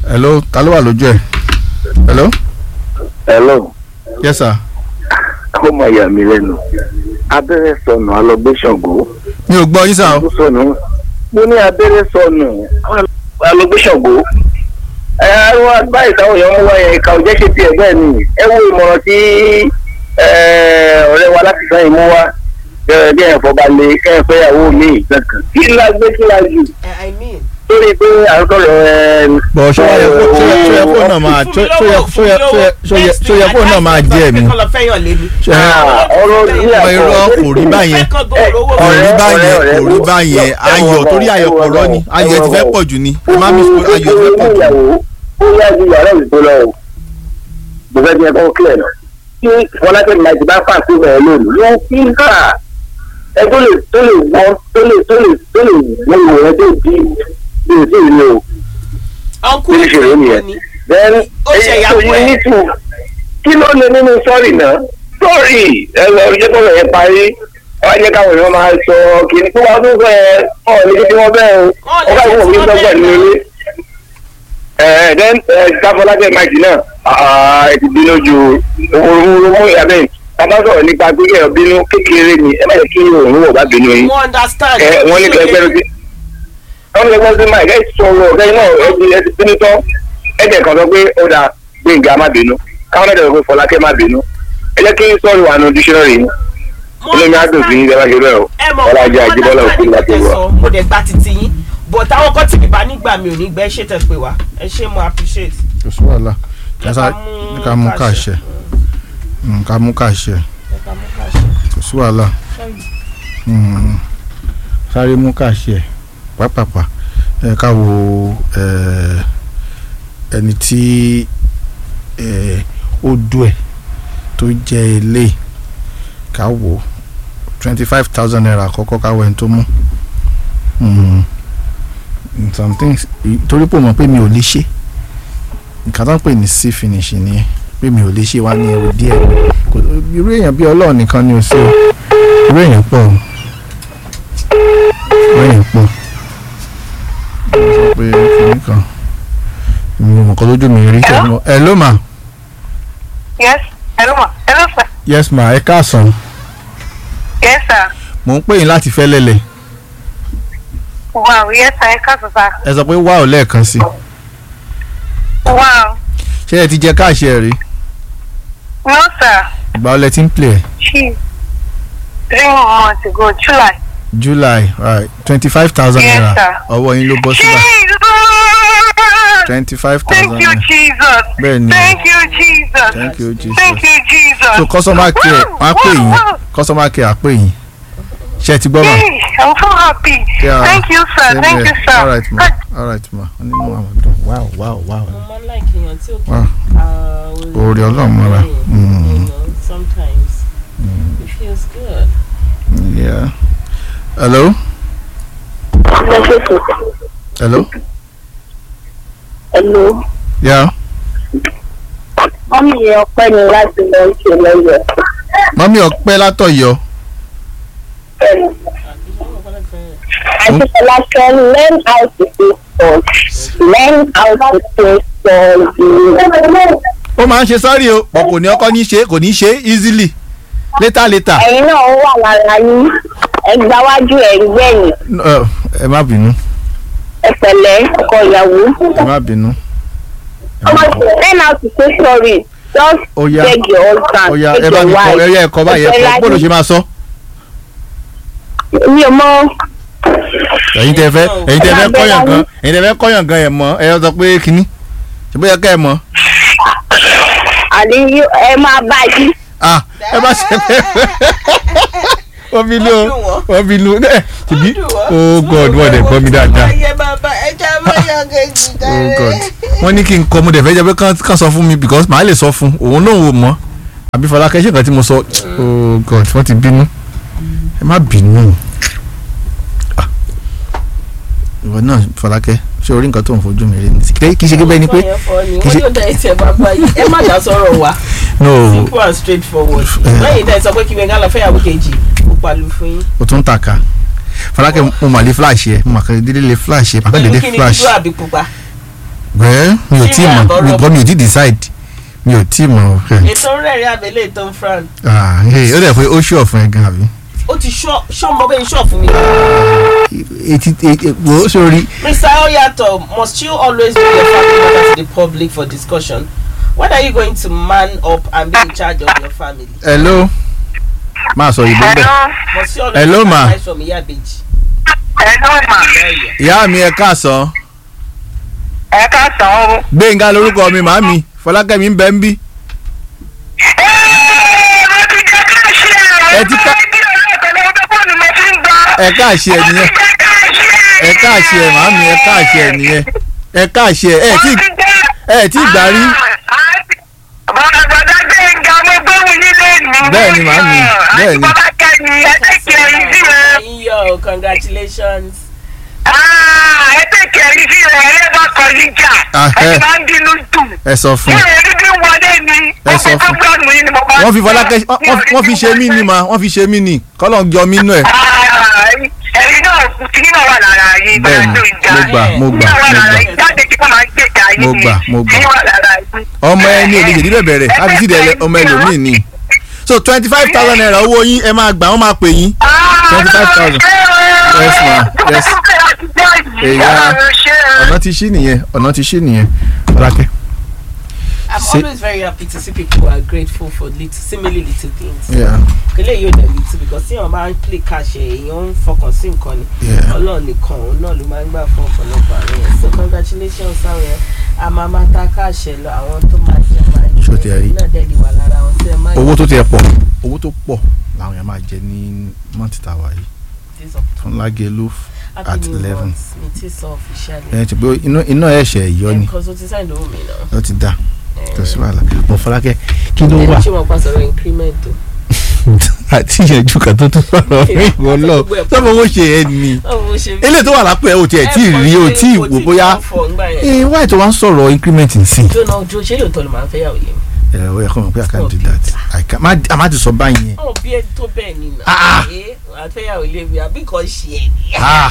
hello ta ló wà lójú ẹ hello hello yes sir kó mọ ìyá mi lẹ́nu abẹ́rẹ́ sọnù alọ́gbẹ́sọ̀gò mi ò gbọ́ yín sá o tó sọnù mo ní abẹ́rẹ́ sọnù alọ́gbẹ́sọ̀gò ẹ wá báyìí táwọn èèyàn mú wá yẹn ìka òjẹ́ ṣe tiẹ̀ bẹ́ẹ̀ ni ẹ wo ìmọ̀ràn tí ẹ, ọ̀rẹ́ wa láti sàn yìí mú wá ẹ, bí ẹ̀ fọbalẹ̀ kẹ́ ẹ fẹ́ ìyàwó mi kankan kí la gbé kí la jù I mean. lórí pé à ń sọ̀rọ̀ ẹ. bọ̀ ṣó yẹ kó ṣó yẹ- ṣó yẹ kó náà máa ṣó ṣó yẹ ṣó yẹ ṣó yẹ ṣó yẹ ṣó yẹ kó náà máa jẹ́ mi kọ́ lọ fẹ́yàn lé mi. ṣe Ah, ọ̀rọ̀ ọmọ irọ́ kò rí báyẹn kò rí báyẹn kò rí báyẹn ayọ̀ torí ayọ̀ kò rọ́ ni ayọ̀ ti fẹ́ pọ̀ jù ni ẹ má mi sọ ayọ̀ ti fẹ́ pọ̀ jù ó yá ju yàrá ìdìbò lọ o mo fẹ́ bí ẹ kọ́ kílẹ̀ lọ kí fọlákẹ́ máa ti bá fà sí ìbẹ̀rẹ̀ lónìí ló ń fi kà ẹ tó lè tó lè gbọ́ tó lè tó lè tó lè gbọ́ ìwò ẹ tó di bí o sì rí o ọkùnrin bí o ṣe rí nìyẹn then Ó ṣe èyí tó ìyàwó yẹ ẹ̀. ní tù kí ló lè nínú sọ́ọ̀rì náà sọ́ọ̀rì ẹ lọ jẹ́ kọ́ yẹn parí wọ́n á jẹ́ káwọn èèyàn máa sọ kí ni kí wọ́n tún fẹ́ ọ̀ ní kí wọ́n bẹ́ẹ̀ o Wọ́n lè wọ́n ká ìwọ̀n mi ṣe tí wọ́n dọ́gba bẹ́ẹ̀ nínú náà. ilé ẹ then sáfọlákẹ́ máìkì náà ah, ẹ ti bínú ju òun mú ìyàbẹ̀ bàbá sọ̀rọ̀ nípa pé kẹ́ ẹ bínú kékeré ni ẹ má yẹ kí òun wọ̀ bá bínú yín mo understand. ẹ wọ́n ní kẹ́ gbẹ́rù sí wọ́n ní kẹ́ gbẹ́rù sí máìkì ẹ sọ̀rọ̀ ọ̀gá iná ẹ ti ẹ ti bínú tán ẹ jẹ́ kan sọ pé ó dáa gbẹ̀ngà má bínú káwọn ẹ̀dẹ̀ sọ pé fọlákẹ́ má bínú ẹ jẹ́ kí sọ̀rọ̀ wà nù dísẹ́rì Mo inú mi á dùn sí ìjọba ṣe bẹ́ẹ̀ o ẹ mọ̀ ọlájà mo àjíbọ́lá understand òfin láti nǹkan tẹ́ wà. sọ, mo dẹ̀ gba titi yín but àwọn kan tí bìbá nígbà mi ò ní gbẹ́ ṣe tẹ̀ pé wá ẹ ṣé mo appreciate. kò sí wàhálà Ẹ ká mú ká mú ká káṣẹ. ṣe Mm, ká mú ká ṣe Ẹ ká mú ká ṣe. kò sí wàhálà Mm, sáré mú ká ṣe pápápá ẹ ká wo ẹ, ẹni tí ẹ, ó dùn ẹ tó jẹ ilé ká wò twenty five thousand naira àkọ́kọ́ ká wọ ẹni tó mú Mm, some things torí pò mọ̀ pé mi ò lè ṣe nǹkan tó ń pè ní sí finish nìyẹn pé mi ò lè ṣe wá ní ẹrù díẹ̀ kò irú èèyàn bí ọlọ́run nìkan ni ò sí o irú èèyàn pọ̀ o irú èèyàn pọ̀ mo sọ pé kìnnì kan mi ò mọ̀ kọ́ lójú mi rí tẹ̀ mọ́ ẹ ló mà Yes. Hello, ma. Hello, sir. yes ma ẹ káàsán Yes, sir. mò ń pè yín láti fẹ́ lẹ́lẹ̀ Wow. Yes, sir. Ẹ káàsán, sir. ẹ sọ pé wá ò lẹ́ẹ̀kan sí Wow. ṣé ẹ ti jẹ káàṣì ẹ rí No, sir. ìgbà ọlẹ tí ń play ẹ She three months ago, July. july right twenty five thousand Yes, naira sir. ọwọ́ yín ló bọ́ síbà Jesus. twenty five Thank thousand you, naira Jesus. bẹ́ẹ̀ ni Thank you, Jesus. thank you jesus. Thank you, Jesus. so customer care wọ́n á pè yín customer care á pè yín ṣé ẹ ti gbọ́ mà. Hey, I'm so happy. Yeah, Thank you, sir. same Thank here. you, sir. all right ma all right ma nínú àwọn dùn wow wow wow mo máa ń like èèyàn tí ó kí wow orí ọlọ́run mọ́ra Mm, sometimes it feels good. yeah hello hello Hello. yeah Wọ́n mi yẹ ọpẹ́ ni láti lọ ṣe lọ́yọ̀. mọ́mí ọpẹ́ látọ̀yọ́ Àtìsọ́lá can learn how to say sorry. Learn how to say sorry. ó máa ń ṣe sọ́ọ̀rì o pọ̀ kò ní ọkọ ní ṣe kò ní ṣe easily later later Ẹ̀yin náà wà lára yín. Ẹgbà wájú ẹ̀ ń gbẹ̀yìn. Ẹ- ẹ má bínú Ẹ pẹ̀lẹ́ ọkọ ìyàwó. ẹ má bínú Learn how to say sorry. Just ó yá beg your husband. ó yá beg ẹ bá your mi kọ wife. ẹ yá ẹ̀kọ́ báyìí ẹ̀kọ́ bó ló ṣe máa sọ Mi ò mọ. ẹ̀yin tẹ́ fẹ́ ẹ̀yin tẹ́ fẹ́ kọ́yàn gan ẹ̀yin tẹ́ fẹ́ kọ́yàn gan ẹ̀ mọ́ ẹ sọ pé kínní ṣe bóyá kẹ́ ẹ mọ́ Àní yó- ẹ máa bá yí. ah ẹ bá ṣe wọ́n fi lú o wọ́n fi lú ẹ tìbí oh god wọ́n dẹ̀ gbọ́ mi dáadáa ayé bàbá ẹja máa yọ kejì oh god wọ́n ní kí n kọ́ mo dẹ̀ fẹ́ jẹ́ pé kán kán sọ fún mi because màá lè sọ fún òun náà wò mọ́ àbí fọlákẹ́ ṣe nǹkan tí mo sọ oh god wọ́n ti bínú ẹ má bínú Ah. ìwọ náà fọlákẹ́ ṣé orí nǹkan tó ń fojú mi rí ni kì í ṣe pé ni pé kì í wọ́n ṣe yóò dá ẹsẹ̀ bàbá yìí ẹ má dá sọ̀rọ̀ wa no simple and straightforward Eh. lẹ́yìn tẹ́ ẹ sọ pé kí wẹ́ngá lọ fẹ́yàwó kejì ó palu fún yín o tún tàka fọlákẹ́ mo mà lè flash yẹ mo mà kàn dédé lè flash yẹ mà kàn pẹ̀lú dédé kí ni flash dúdú àbí pupa wẹ́ẹ́ mi ò tí ì mọ̀ mi gbọ́ mi ò tí ì decide mi ò tí ì mọ̀ ẹ̀. ètò ń rẹ̀rìn abẹ́lé ètò ń fran ah hey, ó dẹ̀ pé ó ṣọ̀ fún ẹ gan àbí. ó ti ṣọ́ ṣọ́ mọ bẹ́ẹ̀ ṣọ́ fún mi. etí etí wo sórí Mr. Oyato, must you always bring your family member to the public for discussion? When are you going to man up and be in charge of your family? hello máa sọ ìbò bẹ́ẹ̀. Hello. Must you always Hello, take ma. advice from Iyabeji? Hello ma. ìyá mi ẹ káàsán Ẹ káàsán o. gbẹ̀ngà lórúkọ mi màámi fọlákẹ́mi ń bẹ ń bí. Mo ti jẹ́ káàṣì ẹ̀. Ẹ ti ká- Bí ọlọ́ọ̀tẹ̀lẹ̀ ọdún fóònù mo fi ń gbọ́. ẹ káàṣì ẹ nìyẹn ẹ káàṣì ẹ màámi ẹ káàṣì ẹ nìyẹn ẹ káàṣì ẹ ẹ tí ẹ tí gbà rí. Bọ́lá gbọ́dọ̀ gbé nga mo gbóhùn nílé mi. Bẹ́ẹ̀ ni, màámi, bẹ́ẹ̀ ni. Bọ́lá kẹ́ni ẹ tẹ̀kẹ̀ ẹ̀yìn sí rẹ̀. Iyo, congratulations. Ẹ tẹ̀kẹ̀ ẹ̀yìn sí rẹ̀ ẹ bá kọ níjà. Ah, Ẹ ẹ. ti máa ń bínú dùn. ẹ sọ fún Bí un. ẹ dídí wọlé ni. Ẹ sọ fún- Programu yìí ni mo bá wọ́n fi ń fọlákẹ́ gbọ́. wọ́n- wọ́n fi ṣe mí ni mà wọ́n fi ṣe mí ni kọ́lọ̀ ń jọ mí nú ẹ̀. ẹ̀yin náà kìíní náà wà lára yín Bẹ́ẹ̀ni, bẹ́ẹ̀ tó ìjà mo gbà, mo gbà, Kìíní náà wà mo lára gbà. yín jáde kí wọ́n máa ń gbèjà yín Mo ni. gbà, mo gbà. Kìíní wà lára yín. ọmọ ẹni èdè jèdí bẹ̀bẹ̀ rẹ̀ á fi sídẹ̀ ẹlẹ- ọmọ ẹlòmíì ni. so twenty five thousand naira owó yín ẹ máa gbà wọ́n máa pè yín. 25,000. Yes, ma. Yes. Èyà. ọ̀nà ti ṣí nìyẹn ọ̀nà ti ṣí nìyẹn fọlákẹ́. I'm Say- always very happy to see people who are grateful for little, seemingly little things. Yeah, Kele yóò dẹ̀ little because tí wọ́n máa ń play cash ẹ̀ èèyàn ń fọkàn sí nǹkan ni. yeah. Ọlọ́run nìkan òun náà ló máa ń gbà fún ọ̀pọ̀lọpọ̀ àwọn yẹn. So congratulations sáwọn yẹn. A máa máa ta cash ẹ̀ lọ àwọn tó máa jẹ máa jẹ. Ṣó ti ẹ rí? Náà dẹ̀ lè wà lára wọn sí ẹ máa owó tó tiẹ̀ pọ̀ owó tó pọ̀ làwọn yẹn máa jẹ ní mọ́tì tàwa yìí Days of fún lágẹ̀lú Happy at New eleven. Month. Mi ti sọ officially. ẹ ti pé iná iná ẹ̀ṣẹ̀ yọ ni Because o ti sign the woman now. ó ti dà kò sí wàhálà mo fọlákẹ́ kí ló Ẹni wà tí wọ́n pa sọ̀rọ̀ increment o. àti ìyànjú kan tó tún sọ̀rọ̀ fún ìwọ lọ sọ́mọ owó ṣe ẹ ni Báwo mo ṣe ilé tó wà lápò ẹ̀ ò tiẹ̀ tí ì rí o tí ì wò bóyá ẹ wáyé tó wá ń sọ̀rọ̀ increment nsìn. jóná ojú ṣé lóòótọ́ ló máa ń fẹ́ yàwó yẹn. ẹ ó yẹ kó mọ̀ pé I can't do that I can má a má ti sọ báyìí yẹn. ọ̀hún bí ẹ tó bẹ́ẹ̀ ni nà. Ah. ẹ wàá fẹ́ yàwó ilé mi àbí kan ṣe ẹ̀ ní. Ah.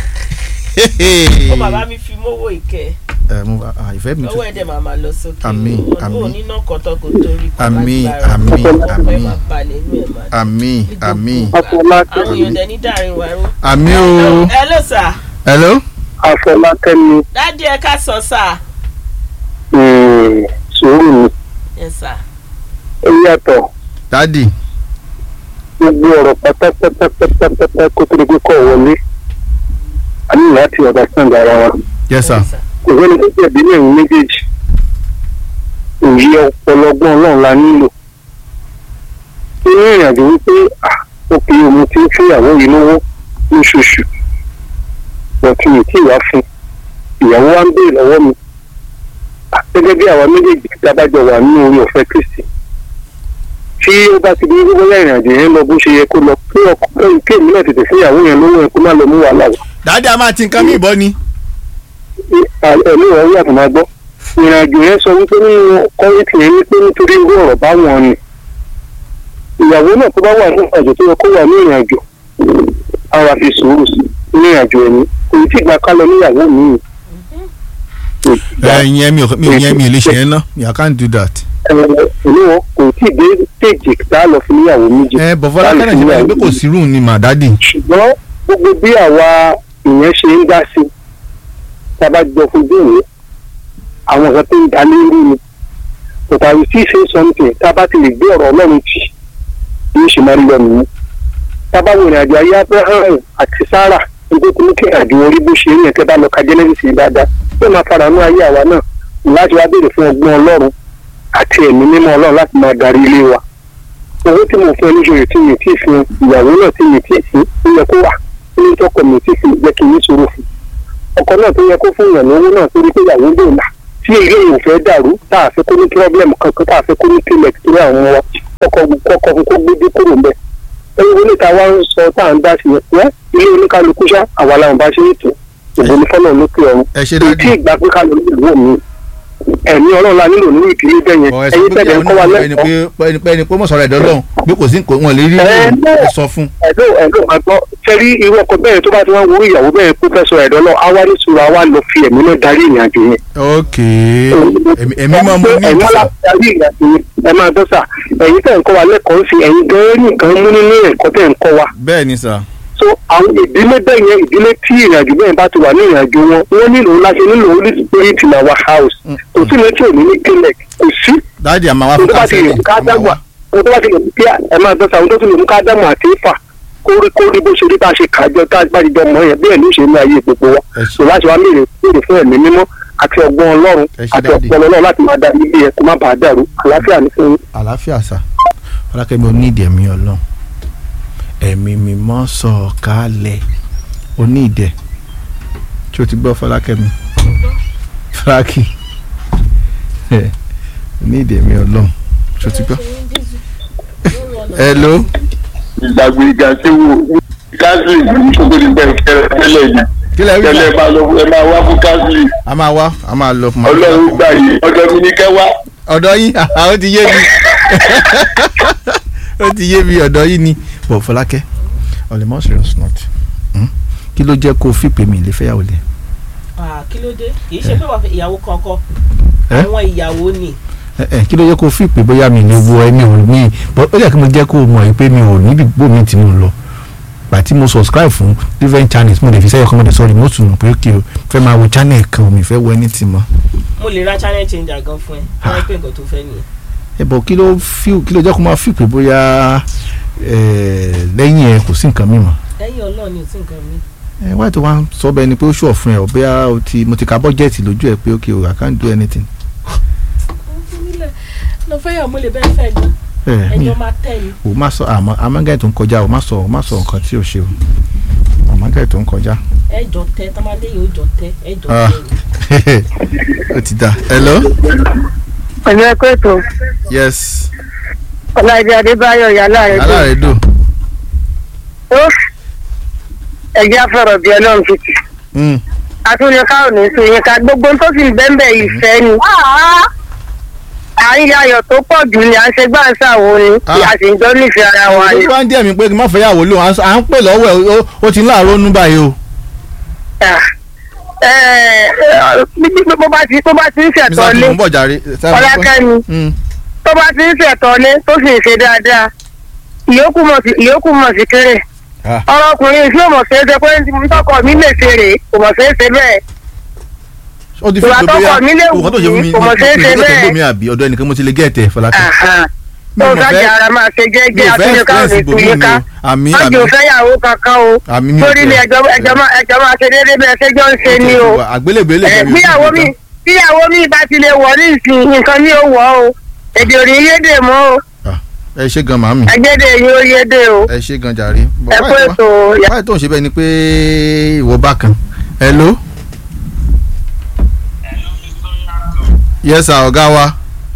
ó bàbá mi fi mówó ìkẹ́ ẹ mo ah, ìfẹ́ mi owó tún. ẹ̀dẹ̀ máa máa lọ sókè. Àmín, Ó- àmín. ó níná kọ́tọ́ kó torí kó Àmín, lágbára. àmín, ọkọ̀ ẹ̀ àmín. máa balẹ̀ inú ẹ̀ máa dùn. àmín Ní gbogbo àmín ìgbà. Afọlákẹ́. àwọn èèyàn dẹ̀ ní dàrin wa ró. àmín o. hello sir hello. Afọlákẹ́mi dádì ẹ ká sọ sir. um, sùúrù mi yes sir. ó yàtọ̀ dadi gbogbo ọ̀rọ̀ pátápátápátápátá kó tó di pé kọ̀ wọlé a ní láti understand ara wa yes sir. Yes, sir. kò sẹ́ni tó jẹ̀bi ní ẹ̀yìn méjèèjì òye ọ̀pọ̀lọgbọ́n ọlọ́run la nílò nínú ìrìnàjò wípé ah, ó pe omi tí ń fúnyàwó yìí lówó lóṣooṣù ọ̀tún mi tí ìwà fún ìyàwó wa ń béèrè lọ́wọ́ mi Ah, gẹ́gẹ́ bí àwa méjèèjì tí a bá jọ wà nínú orí ọ̀fẹ́ kristi tí ó bá ti di wípé bóyá ìrìnàjò yẹn lọ bó ṣe yẹ kó lọ pé ọkọ kí èmi náà tètè fúnyàwó yẹn lówó yẹn kó má lọ mú wàhálà wá dadi a máa ti nǹkan mi ìbọn ni. ẹ̀mí ìwọ̀n yàtọ̀ máa gbọ́ ìrìnàjò yẹn sọ wípé nínú kọ́rẹ́tì yẹn wípé nítorí irú ọ̀rọ̀ bá wọn ni ìyàwó náà tó bá wà ní ìrìnàjò tó yẹ kó wà ní ìrìnàjò ara fi sùúrù sí ní ìrìnàjò ẹ̀mí kò tí ì gbà ká lọ níyàwó mi ẹ ìyẹn mi ò mi ò yẹn mi ò lè ṣe yẹn ná I can't do that. ẹ̀mí wọn kò tí ì dé stéèjì tá a lọ fi níyàwó méjì ẹ bọ̀fọ́lá kẹ́nà ṣe báyìí pé kò sí rúùn ni mà dadi. ṣùgbọ́n gbogbo bí àwa ìyẹn ṣe ń dá sí tá a bá jọ fojú ìwé àwọn nǹkan tó ń dá lérú ni but I will still say something tá a bá ti lè gbé ọ̀rọ̀ ọlọ́run tì yóò ṣe máa rí lọ nìyí tá a bá wo ìrìnàjò ayé Abraham àti Sarah nígbà tó ní kí ìrìnàjò orí bó ṣe rí yẹn kẹ́ bá lọ ka Genesis yẹn dáadáa yóò máa fara nú ayé àwa náà láti wá béèrè fún ọgbọ́n ọlọ́run àti ẹ̀mí mímọ́ ọlọ́run láti máa darí ilé wa owó tí mo fún ẹ níṣòro tí mi ò tí ì fún ìyàwó náà tí mi ò tí ì fún ó yẹ kó wà nínú tọkọ mi ò tí ì fún jẹ́ kí n ní sọ̀rọ̀ fún ọkọ náà tó yẹ kó fún ìyàn lówó náà torí pé ìyàwó lè là tí ilé yìí ò fẹ́ dàrú tá a fẹ́ kó ní pírọ́blẹ̀mù kankan tá a fẹ́ kó ní kílẹ̀ torí àwọn ọmọ wa ọkọ kọkọ fún kó gbé dé kúrò mbẹ ẹni wọlé ta wá ń sọ tá à ń dá sí yẹn ilé oníkálukú ṣá àwa làwọn bá ṣe é tó òbò ní fọlọ́ lókè ọ̀run ẹ ṣe kò tí dadi ì gbà pé ká lọ ní ìlú mi ẹ̀mí ọlọ́run la nílò nínú ìdílé bẹ́ẹ̀ yẹn ọ̀ ẹ sọ ẹ̀yin pé tẹ̀lé ń kọ́ wa ẹni lẹ́kọ̀ọ́ pé ẹni pé ẹni pé mọ̀ sọ̀rọ̀ ẹ̀dọ́ lọ́hùn bí kò sí nǹkan wọn lè rí Ẹ, ẹ sọ fún. ẹ̀dọ́ ẹ̀dọ́ àgbọ̀ sẹ́rí irú ọkọ bẹ́ẹ̀ tó bá ti wọ́n wúrú ìyàwó bẹ́ẹ̀ kó fẹ́ sọ ẹ̀dọ́ náà á wá ní sùúrù á wá lọ fi ẹ̀mí náà darí ìrìnàjò yẹn. ok ẹ̀mí ẹ̀mí máa mú ní ẹ̀yin ìdísà wá darí ìrìnàjò yẹn ẹ máa dọ́ sà ẹ̀yin tẹ̀ ń kọ́ wa lẹ́kọ̀ọ́ sí ẹ̀yin gan-an nìkan mú nínú ẹ̀kọ́ tẹ̀ ń kọ́ wa. bẹ́ẹ̀ ni sà so àwọn ìdílé bẹ́ẹ̀ yẹn ìdílé tí ìrìnàjò bẹ́ẹ̀ bá ti wà ní ìrìnàjò wọn wọ́n nílò láti nílò holy spirit in our house kò sí lè tí ò ní ní kílẹ̀ kò sí dáàdì àmà wá ohun fún tó bá ti lè kánsẹ́lì mú ká àmà dámà wá. ohun tó bá ti lè mú kí ẹ máa dọ́sà ohun tó ti lè mú ká dámà àti ìfà kórí kórí bó ṣe rí bá ṣe kàjọ tá a bá ti jọ mọ yẹn bẹ́ẹ̀ ló ṣe ní ayé gbogbo wa Ẹ ṣé. so láti wá mèrè mèrè fún ẹ̀mí mímọ́ àti ọgbọ́n ọlọ́run Ẹ ṣé àti dáàdì. ọpọlọ náà láti máa darí ilé ẹ kó má bàa dàrú àlàáfíà ní fún yín. àlàáfíà sà ọlákẹ́mi onídìí ẹ̀mí ọlọ́run ẹ̀mí mímọ́ sọ̀kalẹ̀ onídìí tí o ti gbọ́ fọlákẹ́mi fúlákì onídìí ẹ̀mí ọlọ́run tí o ti gbọ́. hello ìgbàgbé ìgbà tí wo catholic nítorí ní bẹ́ẹ̀ kẹrẹ tẹ́lẹ̀ yìí kí lẹ rí tẹ́lẹ̀ sà máa lọ ẹ máa wá fún catholic a máa wá a máa lọ fún ọlọ́run gbà yìí ọjọ́ mi ní kẹ́ wá. ọ̀dọ̀ yín ó ti yé mi ó ti yé mi ọ̀dọ̀ yín ni bọ̀ fọlákẹ́ on the more serious note hmm? kí ló jẹ́ kó o fi pè mí lè fẹ́yàwó lẹ̀ Ah, kí ló dé kì í ṣe pé wàá fi ìyàwó kankan Ẹ? àwọn ìyàwó ni ẹ ẹ kí ló jẹ́ kó o fi pè bóyá mi ní wo ẹni ò ní bọ́ ó jẹ́ kí mo jẹ́ kó o mọ̀ yìí pé mi ò níbi gbó mi tí mo lọ gbà tí mo subscribe fún different channels mo lè fi sẹ́yọ̀ kọ́mọdé sọ́ọ́rì mo tún mọ̀ pé kí o fẹ́ máa wo channel kan mi fẹ́ wo ẹni tì mọ́ mo lè ra channel changer gan fún ẹ wọ́n pé nǹkan tó fẹ́ nìyẹn. ẹ bọ̀ kí ló fi kí ló jẹ́ kó máa fi pè bóyá ẹ lẹ́yìn ẹ kò sí nǹkan mímọ́ lẹ́yìn ọlọ́run ni ò sí nǹkan mi. ẹ wáyé tó wá ń sọ bẹ́ẹ̀ ni pé ó ṣọ̀ fún ẹ ọ̀ bóyá o ti mo ti ka bọ́jẹ̀tì lójú ẹ pé ok o I can't do anything. lọ fẹ́ yà mo lè bẹ́ẹ̀ fẹ́ gan ẹ mi ẹjọ́ máa tẹ̀ ni. o má sọ àmọ́ amágáyé tó ń kọjá o má sọ o má sọ nǹkan tí o ṣe o amágáyé tó ń kọjá. ẹjọ́ tẹ tọ́mọdé yìí ó jọ tẹ ẹjọ́ Ah. tẹ ni. ó ti da hello pẹ̀lú ẹ̀kọ́ ètò yes ọláìdé adébáyọ̀ yálà rẹ̀ tó aláàrẹ dò tó ẹ̀jẹ̀ afọ̀rọ̀ bíi ọlọ́run fìtì Mm. àtúnyẹ káwọn ní sùn yín ká gbogbo tó sì ń bẹ́ńbẹ́ ìfẹ́ ni àárín ayọ̀ tó pọ̀ jù ni à ń ṣe gbáǹsà wo ni Ah. a sì ń jọ nífẹ̀ẹ́ ara wa ni. ó bá ń jẹ́ mi pé kí n má fẹ́ yàwó lóhùn à ń sọ- à ń pè lọ́wọ́ ẹ̀ ó- ó ti ń láàárọ̀ nú báyìí o Ah. Ẹ, ẹ, bí- bí- bó bá ti bó bá ti ń mr ṣẹ̀tọ́ lé tìmọ̀ ń bọ̀ jàre. ọlákẹ́mi Mm. tó bá ti ń ṣẹ̀tọ́ lé tó sì ń ṣe dáadáa ìyókù mọ̀ sí ìyókù mọ̀ sí kéré Ah. ọ̀rọ̀ ọkùnrin tí ò mọ̀ ṣe é ṣe pé tọkọ mi lè ṣe rèé kò mọ̀ ṣe é ṣe bẹ́ẹ̀ ó ti fi Ìwà tó tọkọ bóyá mi lè wù òkàn tó ṣe fún mi mí, kò mọ̀ ṣe é ṣe mi bẹ́ẹ̀. mi àbí ọ̀dọ̀ ẹnìkan mo ti lè gẹ̀ẹ́tẹ̀ fọlákẹ́. Àhán. Mi tó ò mọ̀ sájà fẹ́- ara máa ṣe mi jẹ́jẹ́ ò fẹ́ àtúnyẹ káwọn experience ètò ibòmí yín mi ká o àmì wọ́n àmì jò fẹ́yàwó kankan o àmì mi ò lórí ilé ẹjọ́ ẹjọ́ máa ẹjọ́ máa ṣe déédéé bẹ́ẹ̀ ṣẹ́jọ́ ń ṣe ni o àgbélébé lè Ẹ, fẹ́ mi ò bíyàwó sí mi ìgbà. bíyàwó mi bá ti lè wọ̀ ní ìsìn nǹkan ní ó wọ̀ o èdè òní yédè mọ́ o ẹ ṣe gan màmí ẹgbẹ́dẹ̀ yín ó yédè o ẹ ṣe gan jàre. ẹ kó ètò báyìí tó ń ṣe bẹ́ẹ̀ ni pé ìwọ bá kan hello. yes sir ọ̀gá wa.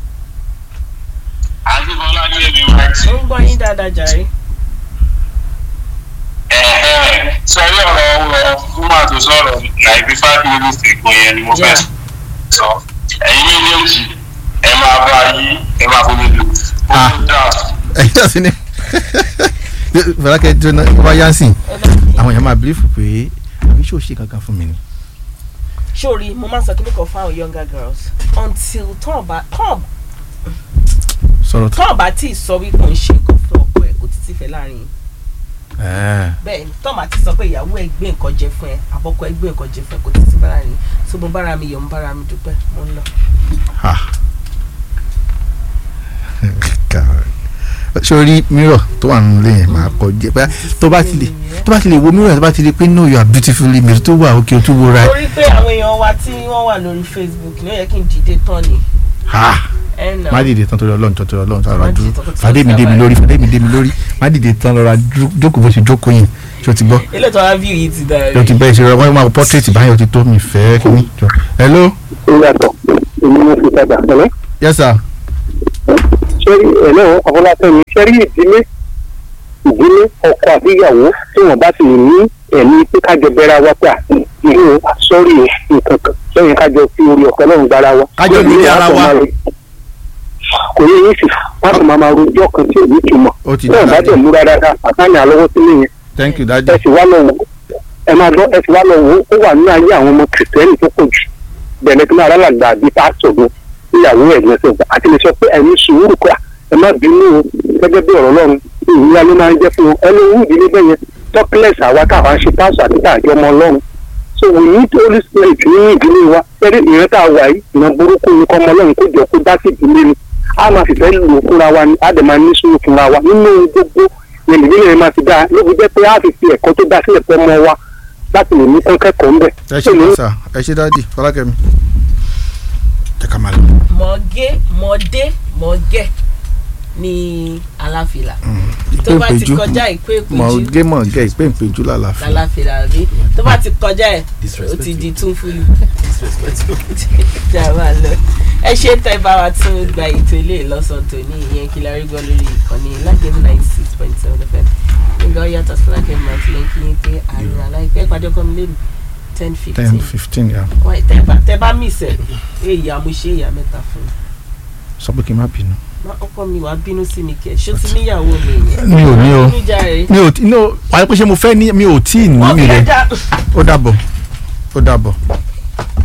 àti bọ́lá ní ẹni wá sí. ó ń gbọ́ yín dáadáa jàre. sọrí ọ̀rọ̀ ọ̀rọ̀ fúnmà tó sọ̀rọ̀ láìpẹ́ five minutes ago yẹn ni mo fẹ́ Yeah. sọ. ẹ̀yin méjèèjì ẹ máa bá yí ẹ máa fún mi lò. Ah. ó dáa. ẹ̀yin náà sí ni fọlákẹ́ jóná wá yánsìn àwọn èèyàn máa bílífù pé àbí ṣó ṣe kankan fún mi ni. sórí mo máa ń sọ kíní kan fún àwọn younger girls until tán bá tán sọ̀rọ̀ tó. tán bá tí ì sọ wípé òun ṣe nǹkan fún ọkọ ẹ kò títí fẹ́ láàrin yín Ẹ̀ẹ́. bẹ́ẹ̀ ni tán bá ti sọ pé ìyàwó ẹ gbé nǹkan jẹ fún ẹ àbọ̀kọ ẹ gbé nǹkan jẹ fún ẹ kò títí fẹ́ láàrin yín so mo bára mi yọ̀ mo bára mi dúpẹ́ mo ń lọ. Ha. God. sórí mirror tó wà nínú ilé yẹn máa kọ jẹ bóyá tó bá ti lè tó bá ti lè wo mirror tó bá ti lè pé no you are beautifully made tó wà òkè tó wo ra ẹ. torí pé àwọn èèyàn wa tí wọ́n wà lórí Facebook ló yẹ kí n dìde tán ni Ha. ẹ nà má dìde tán torí ọlọ́run tó torí ọlọ́run tó Má rà dìde dúró tán, kò tí fàdé mi ó dé mi sábà. lórí fàdé mi dé mi lórí má dìde tán lọ́ra dúró- jókòó bó ṣe jókòó yẹn ṣé o ti gbọ́ ilé tó wá view yìí ti dára o ti bẹ́ẹ̀ ṣe rẹ wọ́n máa portrait báyọ̀ ti tó mi fẹ́ kí ni jọ. hello ó yàtọ̀ èmi ló fi tajà ẹ̀lẹ́ yes sir ṣé ẹ̀lẹ́ ọ̀fọláfẹ́mi ṣé rí ìdílé ìdílé ọkọ àti ìyàwó tí wọ́n bá ti ní ẹ̀mí pé kájọ bẹ́ra wá pé ìlú sọ́rí nǹkan kan lẹ́yìn kájọ fi orí ọ̀pẹ náà gbára wa. Kájọ lórí ara wa. kò yẹ yín sì wọ́n sì máa ma rojọ́ kan tí ò ní túmọ̀. ó ti náà bá dára dẹ̀ múra dáadáa àtàní àlọ́wọ́ sílé yẹn thank you ẹ daddy sì wá lọ wò ẹ máa gbọ́ ẹ sì wá lọ wò ó wà nínú ayé àwọn ọmọ kìrìtẹ́nì tó pọ̀ jù bẹ̀rẹ̀ tó máa rálàgbà bíi pásítọ̀ gan níyàwó ẹ̀ lẹ́sẹ̀ gbà àti lè sọ pé ẹ̀mí sùúrù kọ́ ẹ má bínú o gẹ́gẹ́ bí ọ̀rọ̀ lọ́run ìwúra ló máa ń jẹ́ fún ẹni owó ìdílé bẹ́ẹ̀ yẹn tọ́kílẹ̀sì àwa táwa ń ṣe pásítọ̀ àti tààjọ́ ọmọ ọlọ́run so we need holy spirit ní ìdílé wa pẹ̀lú ìran tá a wà yìí ìran burúkú ni kọ́ ọmọ ọlọ́run kó jọ kó dá sí ìdílé ni a máa fìfẹ́ lò fúnra wa ni a dẹ̀ máa ní sùúrù fúnra wa nínú gbogbo yẹn ìdílé yẹn máa fi dáa ló fi jẹ́ pé a fi fi ẹ̀kọ́ tó dá sílẹ̀ fún ọmọ wa láti lè ní kán kẹ́kọ̀ọ́ ńbẹ̀. ẹ ṣe kọ́ sà ẹ ṣe daddy fọlákẹ́mi jẹ́ ká máa lọ. mọ̀gé mọ̀dé mọ̀gẹ́ ní aláfilà tó bá ti ìpéǹpéjú kọjá ìpé mọ̀ ìpéjú gé mọ̀ gẹ́ ìpéǹpéjú lálàáfíà aláfilà rí tó bá ti kọjá ẹ̀ ó ti di tún fúlù jà máa lọ ẹ ṣe tẹ bá wa tún gba ètò ilé ìlọsàn tó ní ìyẹn kí la rí gbọ́ lórí ìkànnì lágẹ̀mí ninety six point seven fm nígbà ó yàtọ̀ sí lágẹ̀mí àti lẹ́kí yín pé àrùn aláìpẹ́ ìpàdé ọkọ mi lè mi ten fifteen ten fifteen ya wọ́n tẹ bá tẹ bá mí sẹ̀ èyí àmúṣe ìyá mẹ́ta fún mi sọ pé kí n má bínú. má ọkọ mi wàá bínú sí mi kẹ ṣó ti níyàwó mi yẹn mi ò ní o bínú jàre mi ò tí no wàá pé ṣé mo fẹ́ ní mi ò tí ì ní wọ́n mi fi rẹ̀ ẹja ó dàbọ̀ ó dàbọ̀.